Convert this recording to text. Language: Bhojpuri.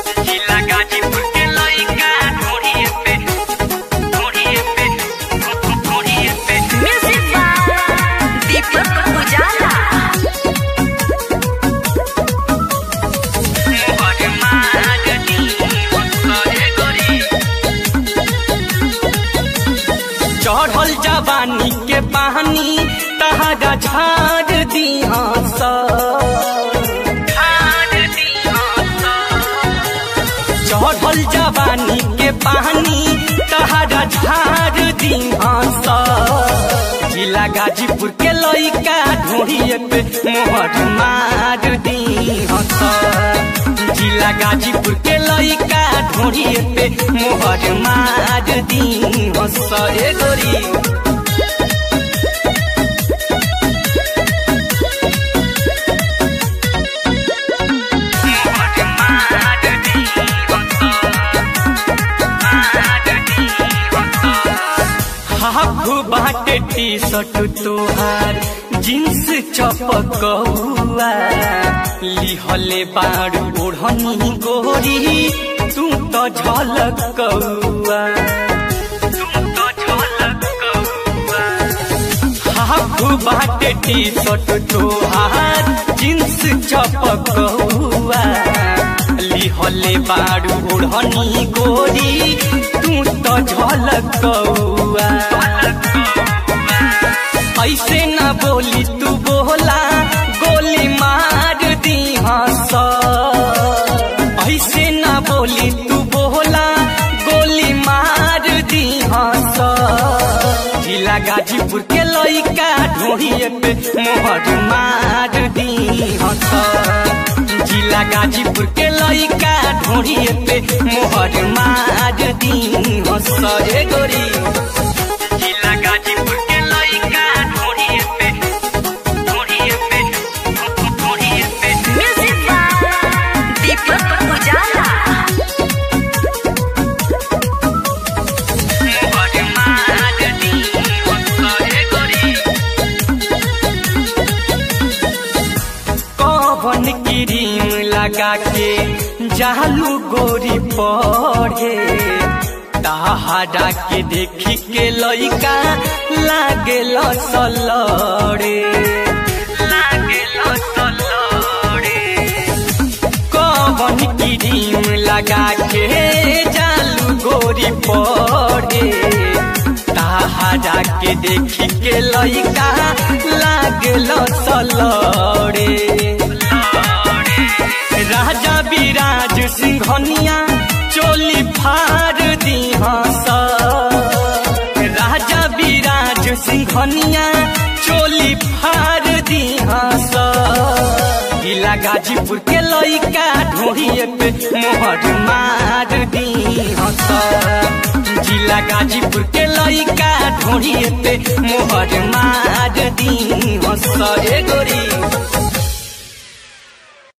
जिला गाजीपुर के लइका ढोढ़िए पे ढोढ़िए पे ढोढ़िए पे म्यूजिक बाय दीपक उजाला मोहर मागनी करे गोरी चढ़ल जवानी के पानी तहरा झाड़ दिया चढ़ल जवानी के पानी तहरा झाड़ दिया जिला गाजीपुर के लइका ढोढ़िए पे मोहर मार दिया जिला गाजीपुर के लइका ढोढ़िए पे मोहर मार दिया ए गोरी हाफ बाटे टी शर्ट तोहार जींस चपकौआ लिहले बाड़ ओढ़नी गोरी तू तो झलकौआ हाफ बाटे टी शर्ट तोहार जींस चपकौआ लिहले बाड़ ओढ़नी गोरी तू तो झलकौआ ऐसे न बोली तू बोला गोली मार दी हंस ऐसे न बोली तू बोला गोली मार दी हंस जिला गाजीपुर के लइका ढोढ़िए पे मोहर मार दी हंस जिला गाजीपुर के लइका ढोढ़िए पे मोहर मार दी हंस ए गोरी जिला गाजीपुर के लइका ढोढ़िए पे ढोढ़िए पे ढोढ़िए पे म्यूजिक बाय दीपक उजाला मोहर मार दी हंस ए गोरी कौन क्रीम लगा के जालू गोरी पढ़े तहारा के देखी के लइका लागे सलड़े लागे सलड़े कौन क्रीम लगा के जालू गोरी पढ़े तहारा के देखी के लइका लागल सलड़े राजा विराज सिंघनिया चोली फाड़ दी हंस राजा विराज सिंघनिया चोली फाड़ दी हंस जिला गाजीपुर के लइका ढोढ़िए पे मोहर मार दी हंस जिला गाजीपुर के लइका ढोढ़िए पे मोहर मार दी हंस ए गोरी